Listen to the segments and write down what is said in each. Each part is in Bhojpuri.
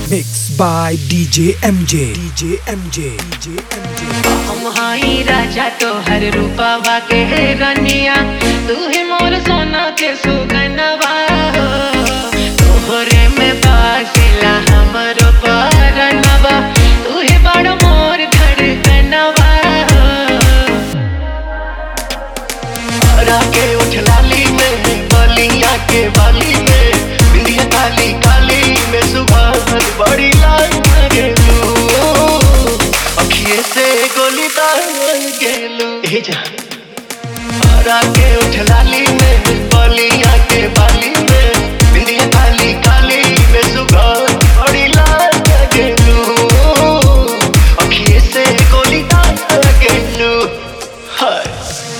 Mixed by DJ MJ. DJ MJ. DJ MJ. हम हाई राजा तोहर रूपवा के रनिया तू ही मोर सोना के सुगनवा हो। तोहरे में बासिला हमरो परनवा तू ही बड़ मोर धड़कनवा हो। हरा के उठ लाली में बलिया के बाली में बिंदिया काली काली में सुबह बड़ी लाल गेलू अखिए से गोली दार गेलू ए जा हरा के उठ लाली में बलिया के बाली में बिंदिया काली काली में सुबह बड़ी लाल गेलू अखिए से गोली दार गेलू हाय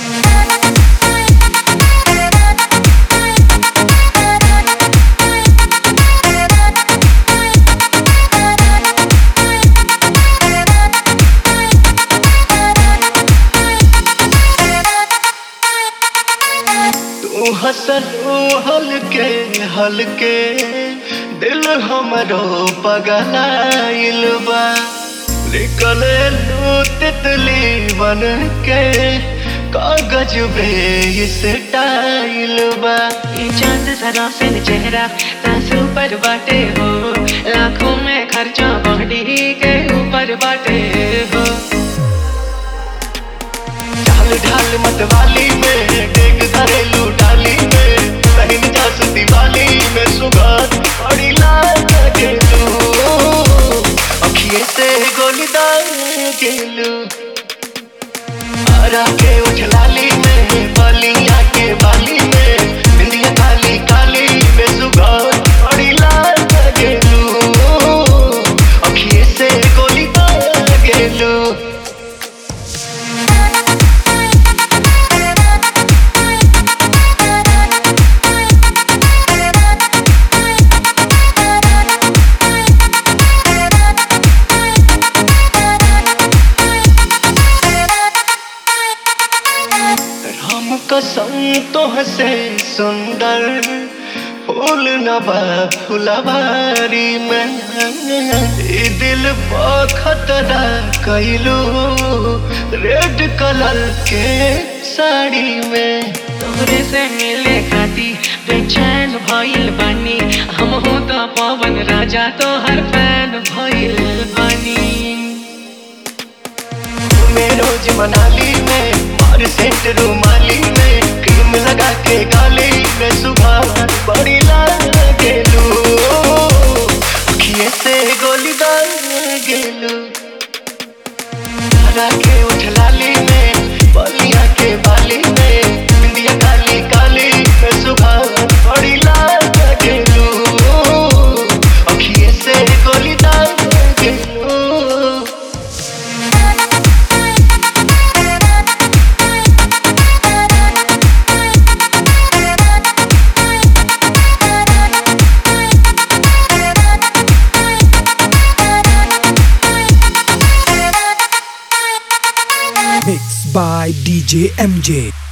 तू हसन हलके हलके दिल हमरो पगलाइल बा निकले लू तितली बन के कागज पे इस टाइल बा ये चांद सरा से चेहरा तासु पर बाटे हो लाखों में खर्चा बॉडी के ऊपर बाटे हो ढाल ढाल मतवाली में डेग घरेलू डाली में बहन जासती वाली में सुगंध बड़ी लाल गेलू अखिए से गोली दार गेलू हरा के उठ लाली में बलिया के बाली में बिंदिया काली काली में सुगंध बड़ी लाल गेलू अखिए से गोली दार गेलू राम कसम तो हसे सुंदर फूल नबा फुलवारी में ई दिल पर खतरा कैलू रेड कलर के साड़ी में तोहरे से मिले खाती बेचैन भइल बानी हम हो तो पवन राजा तो हर फैन भइल बानी मैं रोज मनाली में मार सेंट रूमाली में क्रीम लगा के गाली में सुबह बड़ी लाल गेलू अखिए से गोली दार गेलू हरा के उठ लाली में बलिया के बाली में बिंदिया काली काली में सुबह बड़ी लाल गेलू अखिए से गोली दार गेलू Mixed by DJ MJ.